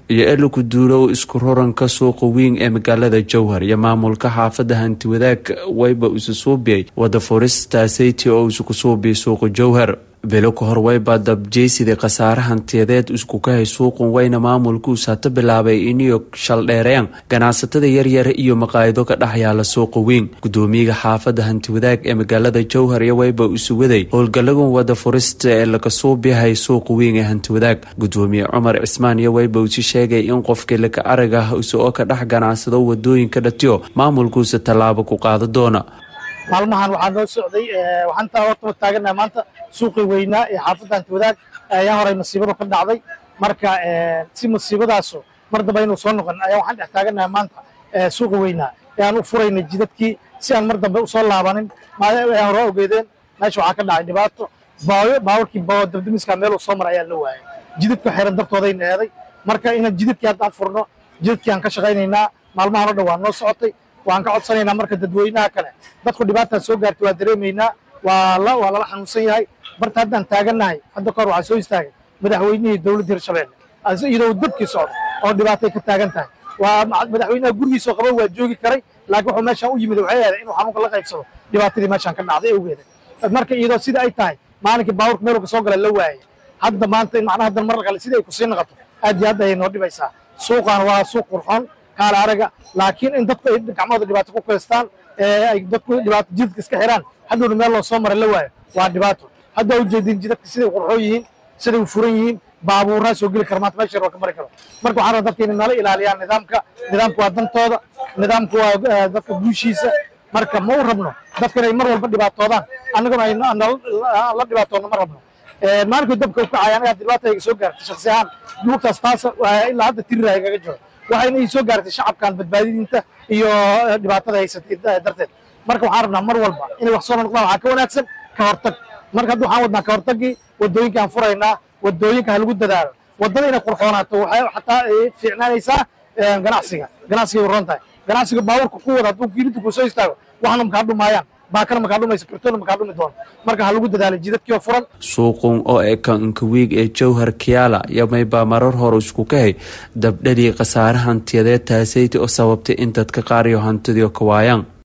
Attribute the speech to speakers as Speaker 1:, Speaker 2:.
Speaker 1: iyo eliku duulow isku roranka suuqa weyn ee magaalada jowhar iyo maamulka xaafada hanti wadaag wayba isu suubiyay wada furistaasati oo isuku suubiyay suuqa jowhar bilo ka hor waybaa dabjeysida khasaare hantiyadeed isku kahay suuqun wayna maamulkuus hata bilaabay iniyo shaldheereen ganacsatada yaryar iyo maqaayido ka dhex yaala suuqa weyn gudoomiyaga xaafada hanti wadaag ee magaalada jowhar iyo wayba isu waday howlgalagan wada furista ee laga suubiyahay suuqa weyn ee hanti wadaag gudoomiye cumar cismaan iyo wayba usi sheegay in qofkii laka arag ah isoo ka dhex ganacsado wadooyinka dhatiyo maamulkuusa tallaabo ku qaada doona
Speaker 2: maalmahan waxaa noo socday waxaan taa horta taaganaha maanta suuqii weynaa ee xaafadda hanti wadaag ayaa horay masiibadu ka dhacday marka si masiibadaasu mar damba inuu soo noqon ayaa waxaan dhex taaganaha maanta suuqa weynaa ee aan u furaynay jidadkii si aan mar dambe usoo laabanin ay hore ogeedeen meesha waxaa ka dhacay dhibaato baayo baawarkii dabdamiska meel uu soo maray ayaa la waayay jidadka xiran dartoodayna eeday marka inaan jidadkii haddaan furno jidadkii aan ka shaqaynaynaa maalmahan o dhan waa noo socotay waan ka codsanaynaa marka dadweynaha kale dadku dhibaataan soo gaartay waa dareemaynaa waa lala xanuunsan yahay barta haddaan taagannahay hadda kahor waxaa soo istaagay madaxweynihii dowladda hirshabelle iyadoo dabkii socda oo dhibaatay ka taagan tahay waa madaxweynaha gurigiisoo qaba waa joogi karay laakiin wuxuu meeshaan u yimid waxay eeday inuu xanuunka la qaybsado dhibaatadii meeshaan ka dhacday awgeeda marka iyadoo sida ay tahay maalinkii baaburka meeluu ka soo gala la waayay hadda maanta in macnaha haddan marra kale sidii ay kusii noqoto aad iyo aad ayay noo dhibaysaa suuqaan waa suuq qurxoon kaala araga laakiin in dadku ay gacmahooda dhibaato ku kaystaan ay dadku dhibaato jidadka iska xiraan hadhowna meel loo soo maray la waayo waa dhibaato hadda ujeedin jidadka siday qurxoon yihiin siday u furan yihiin baabuuraa soo geli kara maanta meesha waa ka mari karo marka waxaan rabaa dadka inay nala ilaaliyaan nidaamka nidaamku waa dantooda nidaamku waa dadka guushiisa marka ma u rabno dadka inay mar walba dhibaatoodaan annaguna ay la dhibaatoodno ma rabno maalinkii dabka u kacay anaga dhibaata iga soo gaartay shaksi ahaan lugtaas taas ilaa hadda tirira igaga jiro waxayna ii soo gaartay shacabkan badbaadidinta iyo dhibaatada haysatay darteed marka waxaan rabnaa mar walba inay wax soo noqdaan waxaa ka wanaagsan ka hortag marka hadda waxaan wadnaa ka hortagii wadooyinka aan furaynaa wadooyinka ha lagu dadaalo wadada inay qurxoonaato waxay xataa fiicnaanaysaa ganacsiga ganacsiga u ron tahay ganacsiga baabuurka ku wada hadduu kiilinta kuu soo istaago waxna makaa dhumaayaan baakana makaa dhumaysa kartoona makaa dhumi doono marka ha lagu dadaalo jidadkii oo furan
Speaker 1: suuqun oo e kanka wiig ee jowhar kiyaala yamaybaa marar hore isku kahay dabdhadii khasaare hantiyadeed taasayta oo sababtay in dadka qaar iyo hantidii ka waayaan